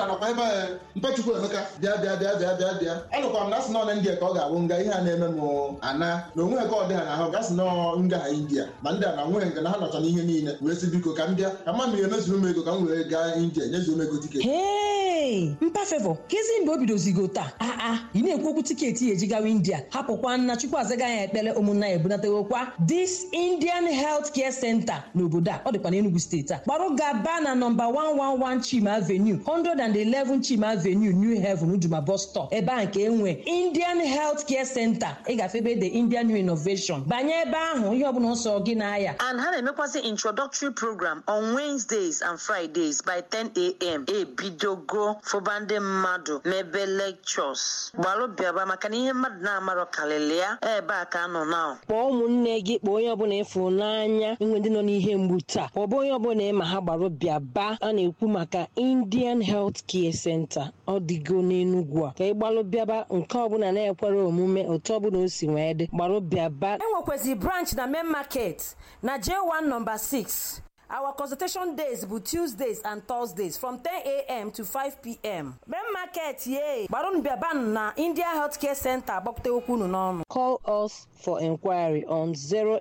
nakwa ebe a mpachukwu emeka bịa bịa bịa bịa bịa bịa anụkwa m na asị nọ na india ka ọ ga-abụ nga ihe a na-eme m ana na onwe ka ọ dị ha n'ahụ gasị nọ nga ha india ma ndị a na nweghị nke na ha nọcha n'ihe niile wee sị biko ka m bịa ka mma mmiri emezuru m ego ka m wee gaa india nyezuo m ego tiketi hei mpa fevọ kezi mgbe o bidozigo taa aa ị na-ekwu okwu tiketi ya eji gawa india hapụkwa nna chukwu azaga ya ekpere ụmụnna ya ebunatewokwa this indian health care center n'obodo a ọ dịkwa n'enugu steeti a gbarụ gaba na nọmba 111 chima avenue 111 chima avenue new heaven uduma bus stop ebe a nke enwe indian health care center ịgafe ebe the indian new innovation banye ebe ahụ ihe ọbụla nsọ gị na-aya and ha na-emekwasị introductory program on wednesdays and fridays by 10 a.m. ebidogo fụba ndị mmadụ mebe lectures gbalụ bịaba maka na ihe mmadụ na-amarọ karịrị ya ebe a ka nọ na kpọọ ụmụnne gị kpọọ onye ọbụla ịfụrụ n'anya inwe ndị nọ n'ihe mgbu taa kpọọ onye ọbụla ịma ha gbara bịaba a na-ekwu maka indian health care center ọ dịgo n'enugwu a ka ị gbalụ bịaba nke ọbụla na-ekwere omume otu ọbụla o si wee dị gbarụ bịaba enwekwazị branch na main market na j1 number 6 Our consultation days bụ Tuesdays and Thursdays from 10 a.m. to 5 p.m. Main market ye gbarụnụ bịabanụ na India Healthcare Center agbapụta okwu unu n'ọnụ. Call us for inquiry on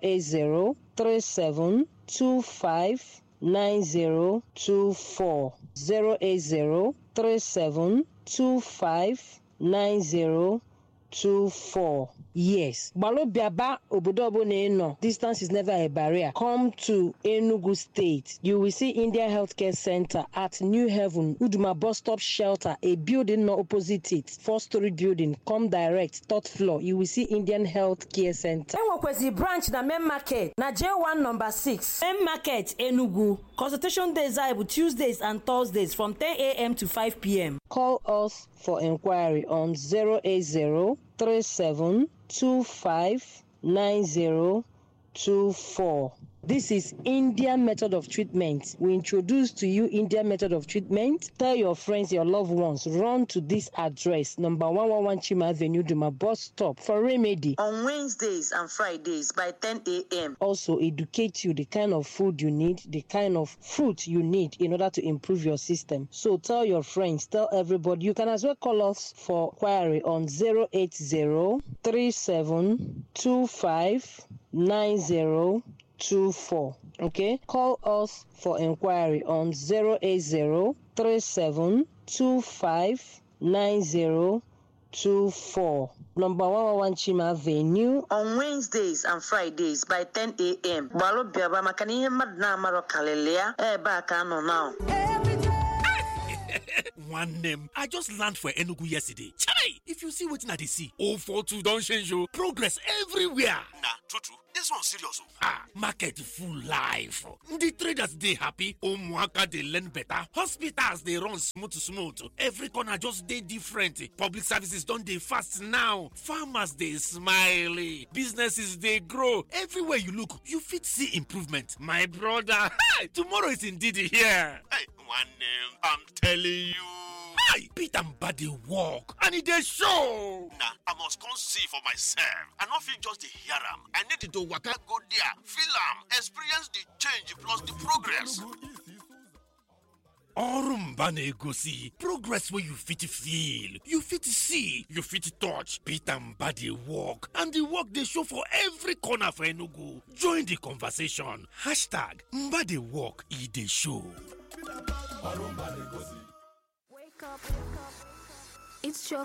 08037259024 08037259024 Yes. Balobiaba obodo ọbụla ị nọ. Distance is never a barrier. Come to Enugu State. You will see India Healthcare Center at New Heaven, Uduma Bus Stop Shelter, a building not opposite it. Four-story building. Come direct, third floor. You will see Indian Healthcare Center. Enwekwezi branch na main market na J1 number 6. Main market Enugu. Consultation days are Tuesdays and Thursdays from 10 a.m. to 5 p.m. Call us for inquiry on 080 37259024. This is Indian method of treatment. We introduce to you Indian method of treatment. Tell your friends, your loved ones, run to this address, number 111 Chima Avenue, Duma bus stop for remedy. on wednesdays and fridays by 10 a.m. Also, educate you the kind of food you need, the kind of fruit you need in order to improve your system. So tell your friends, tell everybody. You can as well call us for query on 080 3725 9024. Okay, call us for inquiry on 080 3725 9024. Number 111 Chima Avenue. on wednesdays and fridays by 10 a.m. gbalụ bịaba maka na ihe mmadụ na-amarọ karịrị ya ebe a ka nọ na nwanne m i just land for enugu yesterday chai if you see wetin i dey see 042 don change o progress everywhere na true true this one serious o. ah market full life ndị traders dey happy ụmụaka dey learn better hospitals dey run smooth smooth every corner just dey different public services don dey fast now farmers dey smile businesses dey grow everywhere you look you fit see improvement my brother tomorrow is indeed here. Hey, nwanne m i'm telling you. Hi, Peter Mba dey work and e dey show. na i must come see for myself i no fit just dey hear am i need to waka go there feel am experience the change plus the progress. ọrụ mba na-egosi progress wey you fit feel you fit see you fit touch peter mba dey work and the work dey show for every corner for enugu join the conversation hashtag mba dey work e dey show. Wake up, wake up. It's your